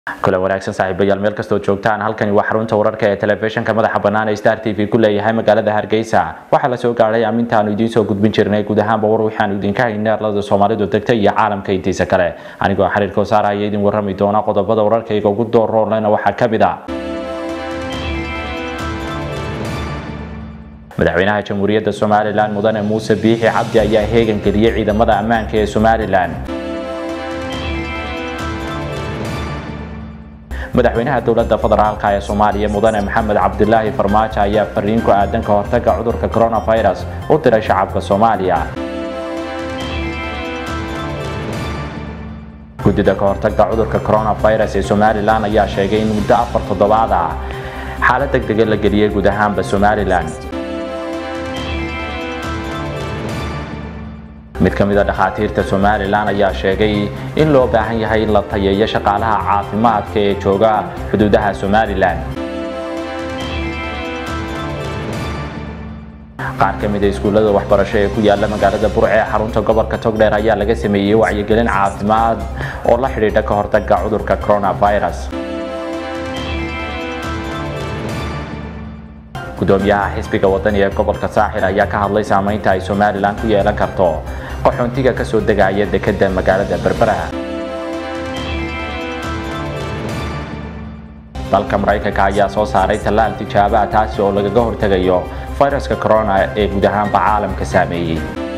kule wanaagsan saaxiibayaal meel kastoo joogtaan halkani waa xarunta wararka ee telefishinka madaxa bannaan ee star t v ku leeyahay magaalada hargeysa waxaa la soo gaadhay amintaanu idiin soo gudbin jirnay guud ahaanba war waxaanu idinka haynay arlada soomaalidu degta iyo caalamka intiisa kale anigoo xiriirka wasaara ayaa idin warrami doona qodobada wararkayga ugu dooroonlena waxaa ka mid a madaxweynaha jamhuuriyadda somalilan mudane muuse biixi cabdi ayaa heegan geliyey ciidamada ammaanka ee somalilan madaxweynaha dowladda federaalk ee soomaaliya mudane maxamed cabdilaahi farmaajo ayaa fariin ku aadan ka hortaga cudurka coronavirus u diray shacabka soomaaliya guddida ka hortagga cudurka coronavirus ee somalilan ayaa sheegay in muddo afar toddobaad ah xaalad deg dega la geliyey guud ahaanba somalilan mid ka mida dhakhaatiirta somalilan ayaa sheegay in loo baahan yahay in la tayeeyo shaqaalaha caafimaadka ee jooga xuduudaha somalilan qaar ka mida iskuullada waxbarasho ee ku yaala magaalada burce ee xarunta gobolka togdheer ayaa laga sameeyey wacyigelin caafimaad oo la xidhiidha ka hortagga cudurka coronavirus gudoomiyaha xisbiga wadani ee gobolka saaxil ayaa ka hadlay saamaynta ay somalilan ku yeelan karto qaxoontiga ka soo degaya dekeda magaalada berbera dalka maraykanka ayaa soo saaray tallaal tijaabaha taasi oo lagaga hortegayo fayraska corona ee guud ahaanba caalamka saameeyey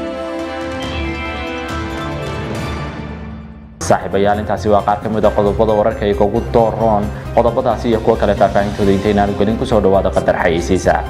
saaxiibayaal intaasi waa qaar ka mid a qodobada wararkayga ugu dooroon qodobadaasi iyo kuwo kale faahfaahintooda intaynaanu gelin kusoo dhawaada qadar xayeysiisa